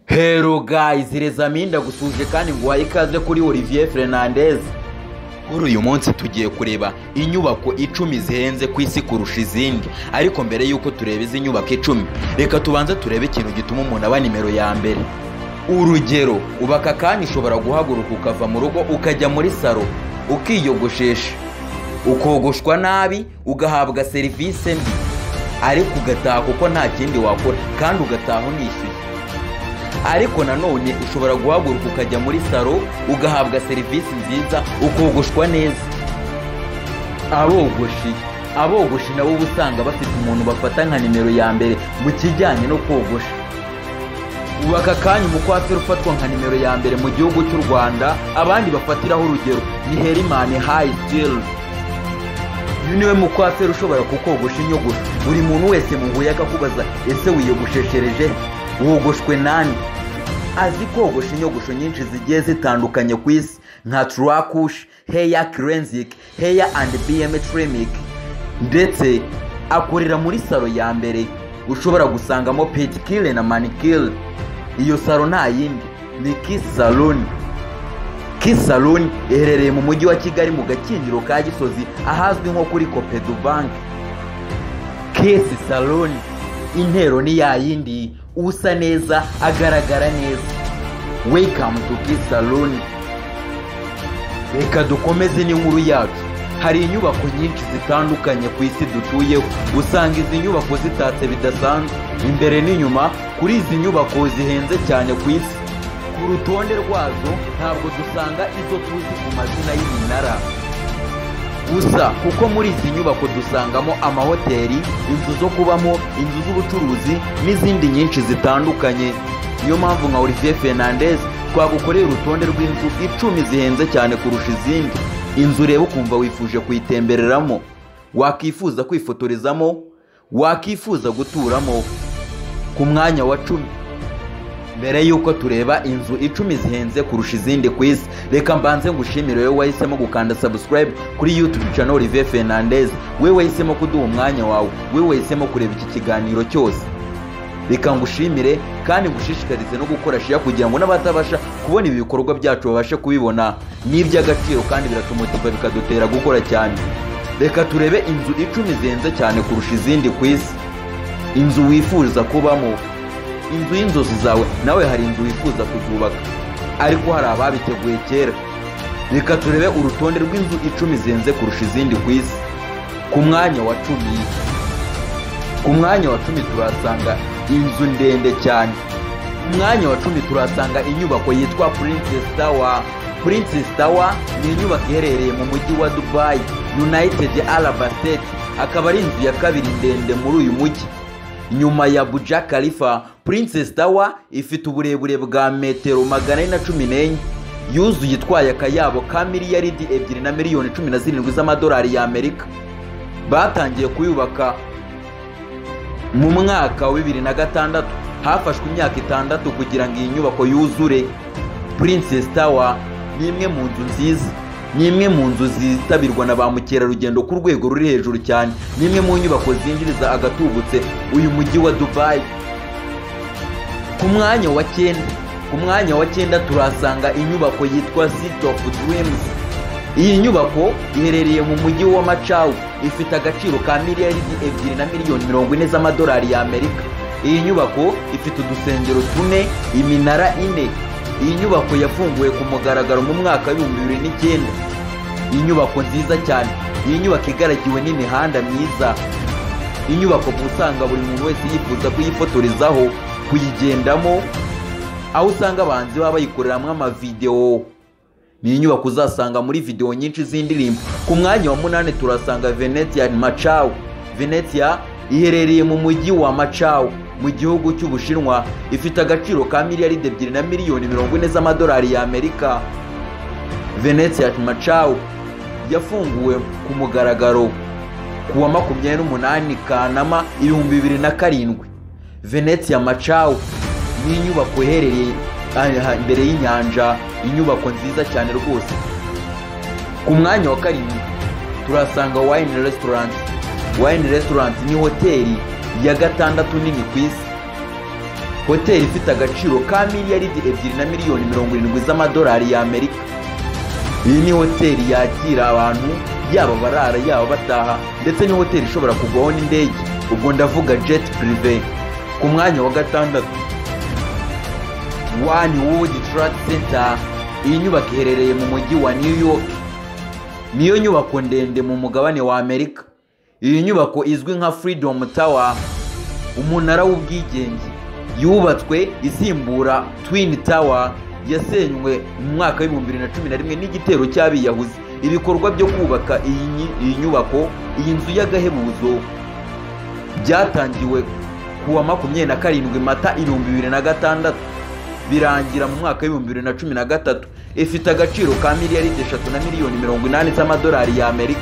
hero guys rezami ndagusuje kandi nguhaye ikaze kuri olivier fernandez kuri uyu munsi tugiye kureba inyubako icumi zihenze ku isi kurusha izindi ariko mbere y'uko tureba izi nyubako icumi reka tubanze turebe ikintu gituma umuntu aba nimero ya mbere urugero ubu aka kanya ushobora guhaguruka ukava mu rugo ukajya muri saro ukiyogoshesha ukogoshwa nabi ugahabwa serivisi mbi ariko ugataha kuko nta kindi wakora kandi ugataha unishyuye ariko nanone ushobora guhaguruka ukajya muri saro ugahabwa serivisi nziza ukogoshwa neza abogoshi abogoshi nabo uba usanga bafite umuntu bafata nka nimero ya mbere mu kijyanye no kogosha ubu aka kanya umukwateri ufatwa nka nimero ya mbere mu gihugu cy'u rwanda abandi bafatiraho urugero ni herimani hayi sitiri uyu niwe mukwateri ushobora kukogosha inyogosho buri muntu wese mu huye akakubaza ese wiyogosheshereje wogoshwe nani azi kogosha inyogosho nyinshi zigiye zitandukanye ku isi nka turakushi heya kirenzike heya andi biyeme tirimike ndetse akorera muri saro ya mbere ushobora gusangamo petikire na manikire iyo saro nta yindi ni kisi saruni kisi saruni iherereye mu mujyi wa kigali mu gakinjiro ka gisozi ahazwi nko kuri kopedu banki kisi saruni intero ni ya yindi usa neza agaragara neza weyikamu tu kisi saruni reka dukomeze n'inkuru yacu hari inyubako nyinshi zitandukanye ku isi dutuyeho usanga izi nyubako zitatse bidasanzwe imbere n'inyuma kuri izi nyubako zihenze cyane ku isi ku rutonde rwazo ntabwo dusanga izo tuzi ku mazina y'iminara gusa kuko muri izi nyubako dusangamo amahoteli inzu zo kubamo inzu z'ubucuruzi n'izindi nyinshi zitandukanye niyo mpamvu nka olivier fernandez twagukoreye urutonde rw'inzu icumi zihenze cyane kurusha izindi inzu ureba ukumva wifuje kuyitembereramo wakifuza kwifotorezamo wakifuza guturamo ku mwanya wa cumi mbere y'uko tureba inzu icumi zihenze kurusha izindi ku isi reka mbanze ngushimire wowe wahisemo gukanda subscribe kuri youtube channel olivier fernandez we wahisemo kuduha umwanya wawe we wahisemo kureba iki kiganiro cyose reka ngushimire kandi ngushishikarize no gukora shiya kugira ngo n'abatabasha kubona ibi bikorwa byacu babashe kubibona ni iby'agaciro kandi biratumotiva bikadutera gukora cyane reka turebe inzu icumi zihenze cyane kurusha izindi ku isi inzu wifuza kubamo inzu y'inzozi zawe nawe hari inzu wifuza kuzubaka ariko hari ababiteguye kera reka turebe urutonde rw'inzu icumi zihenze kurusha izindi ku isi ku mwanya wa cumi ku mwanya wa cumi turahasanga inzu ndende cyane ku mwanya wa cumi turahasanga inyubako yitwa Princess Tower Princess Tower ni inyubako iherereye mu mujyi wa dubayi united arab state akaba ari inzu ya kabiri ndende muri uyu mujyi nyuma ya buja karifa Princess Tower ifite uburebure bwa metero magana ane na cumi n'enye yuzuye itwaye akayabo ka miliyaridi ebyiri na miliyoni cumi na zirindwi z'amadolari y'amerika batangiye kuyubaka mu mwaka wa bibiri na gatandatu hafashwe imyaka itandatu kugira ngo iyi nyubako yuzure Princess Tower ni imwe mu nzu nziza ni imwe mu nzu zitabirwa na ba mukerarugendo ku rwego ruri hejuru cyane ni imwe mu nyubako zinjiriza agatubutse uyu mujyi wa dubayi ku mwanya wa cyenda ku mwanya wa cyenda turahasanga inyubako yitwa city of dreams iyi nyubako iherereye mu mujyi wa macawu ifite agaciro ka miliyaridi ebyiri na miliyoni mirongo ine z'amadolari y'amerika iyi nyubako ifite udusengero tune iminara ine iyi nyubako yafunguwe ku mugaragaro mu mwaka w'ibihumbi bibiri n'icyenda iyi nyubako nziza cyane iyi nyubako igaragiwe n'imihanda myiza inyubako mu usanga buri muntu wese yifuza kuyifotorezaho kuyigendamo aho usanga abahanzi baba bayikoreramo amavidewo ni inyubako uzasanga muri videwo nyinshi z'indirimbo ku mwanya wa munani turasanga venetia macawu venetia iherereye mu mujyi wa macawu mu gihugu cy'ubushinwa ifite agaciro ka miliyaridi ebyiri na miliyoni mirongo ine z'amadolari y'amerika venetia macawu yafunguwe ku mugaragaro ku wa makumyabiri n'umunani kanama ibihumbi bibiri na karindwi venetia macawu ni inyubako iherereye imbere y'inyanja inyubako nziza cyane rwose ku mwanya wa karindwi turasanga wayini resitorenti wayini resitorenti ni hoteli ya gatandatu nini ku isi hoteli ifite agaciro ka miliyaridi ebyiri na miliyoni mirongo irindwi z'amadolari y'amerika iyi ni hoteli yakira abantu yaba barara yaba bataha ndetse ni hoteli ishobora kugwaho n'indege ubwo ndavuga jeti pirive ku mwanya wa gatandatu wani wudi taradi senta iyi nyubako iherereye mu mujyi wa new york niyo nyubako ndende mu mugabane wa amerika iyi nyubako izwi nka furidomu tawa umunara w'ubwigenge yubatswe isimbura twini tawa yasenywe mu mwaka w'ibihumbi bibiri na cumi na rimwe n'igitero cy'abiyahuzi ibikorwa byo kubaka iyi nyubako iyi nzu y'agahebuzo byatangiwe ku wa makumyabiri na karindwi mata ibihumbi bibiri na gatandatu birangira mu mwaka w'ibihumbi bibiri na cumi na gatatu ifite agaciro ka miliyaridi eshatu na miliyoni mirongo inani z'amadolari y'amerika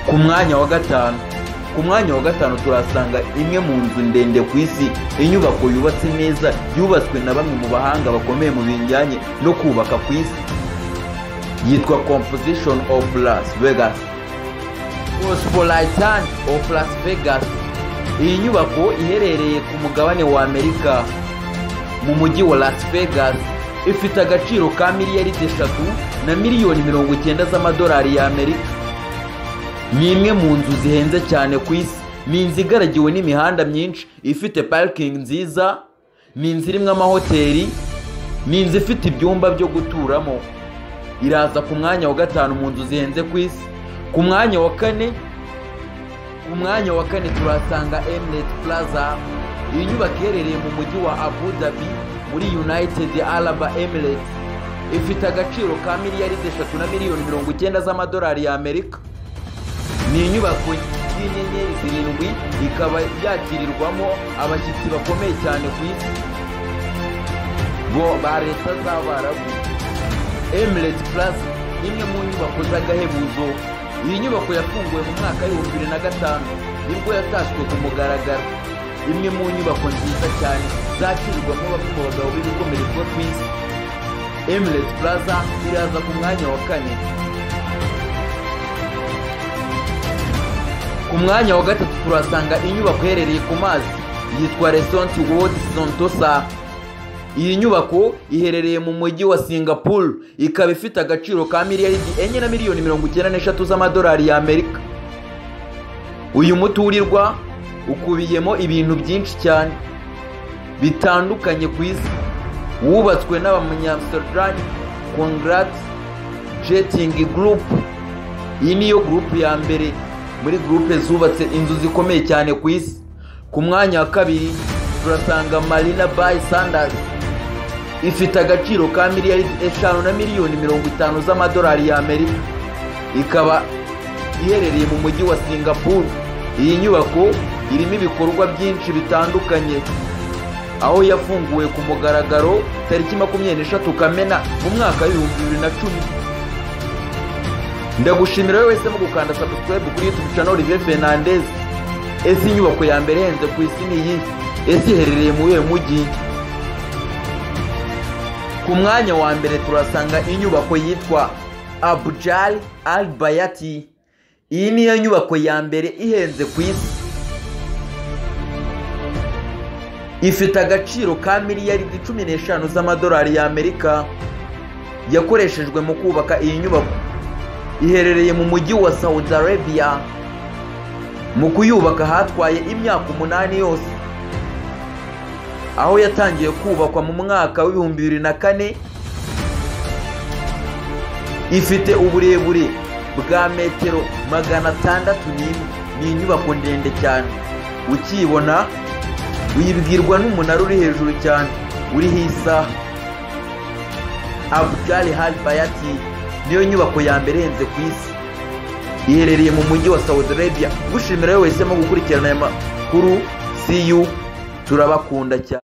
ku mwanya wa gatanu ku mwanya wa gatanu turasanga imwe mu nzu ndende ku isi inyubako yubatse neza yubatswe na bamwe mu bahanga bakomeye mu bijyanye no kubaka ku isi yitwa composition of las vegas cospolitan of las vegas iyi nyubako iherereye ku mugabane wa amerika mu mujyi wa las vegas ifite agaciro ka miliyaridi eshatu na miliyoni mirongo icyenda z'amadolari y'amerika ni imwe mu nzu zihenze cyane ku isi ni inzu igaragiwe n'imihanda myinshi ifite parikingi nziza ni inzu irimo amahoteli ni inzu ifite ibyumba byo guturamo iraza ku mwanya wa gatanu mu nzu zihenze ku isi ku mwanya wa kane ku mwanya wa kane turahasanga emineti puraza iyi nyubako iherereye mu mujyi wa abu dhabi muri yunayitedi araba emireti ifite agaciro ka miliyaridi eshatu na miliyoni mirongo icyenda z'amadolari y'amerika ni inyubako y'inyenyeri zirindwi ikaba yakirirwamo abashyitsi bakomeye cyane ku isi bo ba leta z'abarabu emireti puraza imwe mu nyubako z'agahebuzo iyi nyubako yafunguwe mu mwaka w'ibihumbi bibiri na gatanu nibwo yatashywe ku mugaragaro imwe mu nyubako nziza cyane zakirirwamo bamwe mu bagabo b'ibikomere byo ku isi emireti puraza iraza ku mwanya wa kane ku mwanya wa gatatu turasanga inyubako iherereye ku mazi yitwa resonti wodi sontosa iyi nyubako iherereye mu mujyi wa singapuru ikaba ifite agaciro ka miliyaridi enye na miliyoni mirongo icyenda n'eshatu z'amadolari y'amerika uyu muturirwa ukubiyemo ibintu byinshi cyane bitandukanye ku isi wubatswe n'abanyamusitarani kongarati jetingi gurupu iyi niyo gurupu ya mbere muri gurupe zubatse inzu zikomeye cyane ku isi ku mwanya wa kabiri turasanga marina bayi sandasi ifite agaciro ka miliyari eshanu na miliyoni mirongo itanu z'amadolari y'amerika ikaba iherereye mu mujyi wa singapuru iyi nyubako irimo ibikorwa byinshi bitandukanye aho yafunguwe ku mugaragaro tariki makumyabiri n'eshatu kamena mu mwaka w'ibihumbi bibiri na cumi ndagushimira wowe wese mu gukanda sabusikarayibu kuri yutubu cano rive fernandez ese inyubako ya mbere ihenze ku isi ni iyi ese iherereye mu uyu mujyi ku mwanya wa mbere turasanga inyubako yitwa abujari albayati iyi niyo nyubako ya mbere ihenze ku isi ifite agaciro ka miliyaridi cumi n'eshanu z'amadolari y'amerika yakoreshejwe mu kubaka iyi nyubako iherereye mu mujyi wa Saudi Arabia mu kuyubaka hatwaye imyaka umunani yose aho yatangiye kubakwa mu mwaka w'ibihumbi bibiri na kane ifite uburebure bwa metero magana atandatu n'imwe ni inyubako ndende cyane ukiyibona uyibwirwa n'umunara uri hejuru cyane uriho isaha abujari haribayati niyo nyubako ya mbere ihenze ku isi iherereye mu mujyi wa saudi arabia gushimira wese mu gukurikirana aya makuru siyu turabakunda cyane